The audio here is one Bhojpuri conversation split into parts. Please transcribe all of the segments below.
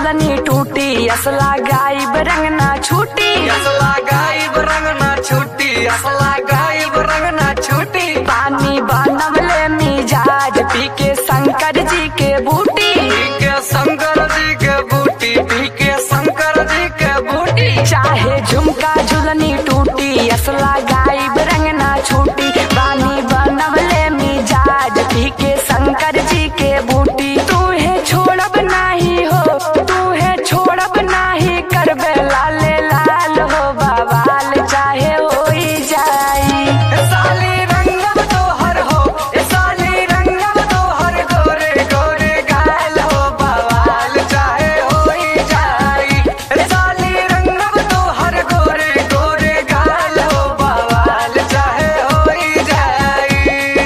झुलनी टूटी असला गायब रंग ना छूटी असला गायब रंग ना छूटी असला गायब रंग ना छूटी पानी बनवले मिजाज पी के शंकर जी के बूटी पी के शंकर जी के बूटी पी के शंकर जी के बूटी चाहे झुमका झुलनी टूटी असला गायब रंग ना छूटी पानी बनवले मिजाज पी के शंकर जी के बूटी तू है छोड़ब नाही हो तू है छोड़ब नाही करबे लाले लाल हो बवाल चाहे होई जाई ए साली रंगम तोहर हो ए साली रंगम तोहर गोरे गोरे गाल हो बवाल चाहे होई जाई ए साली रंगम तोहर गोरे गोरे गाल हो बवाल चाहे होई जाई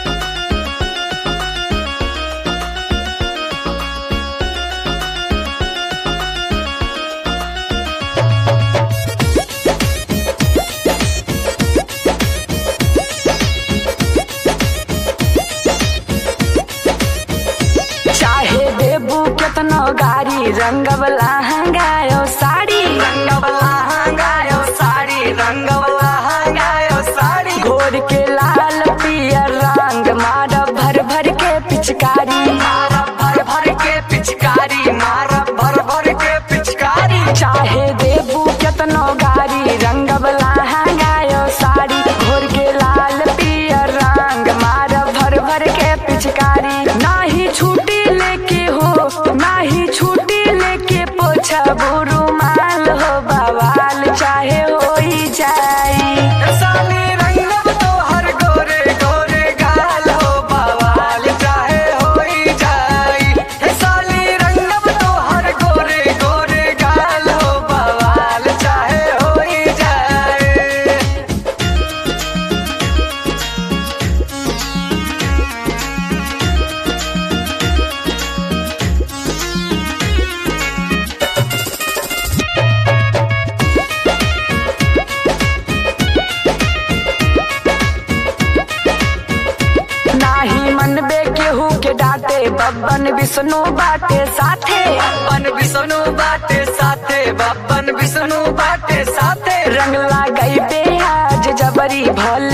चाहे देबू केतनो गारी रंगवला हंगायो साड़ी रंगवला हंगायो साड़ी रंगवला हंगायो साड़ी घोर के लाल पियर रंग मार भर भर के पिचकारी मारा भर भर के पिचकारी मारा भर भर के पिचकारी चाहे देबू केतनो गारी रंगवला हंगायो साड़ी घोर के लाल पियर रंग मार भर भर के पिचकारी नाही छूटी लेके हो नाही छूटी लेके पोछा बुरुमाल हो बवाल चाहे होई जाई साली रंगम तोहर गोरे गोरे गाल हो बवाल चाहे होई जाई हे साली रंगम तोहर गोरे गोरे गाल हो बवाल चाहे होई जाई नाही मनबे केहू के डांटे बब्बन विष्णु बाटे साथे बप्पन विष्णु बाटे साथे बप्पन विष्णु बाटे साथे रंग लगाई बे आज जबरी भल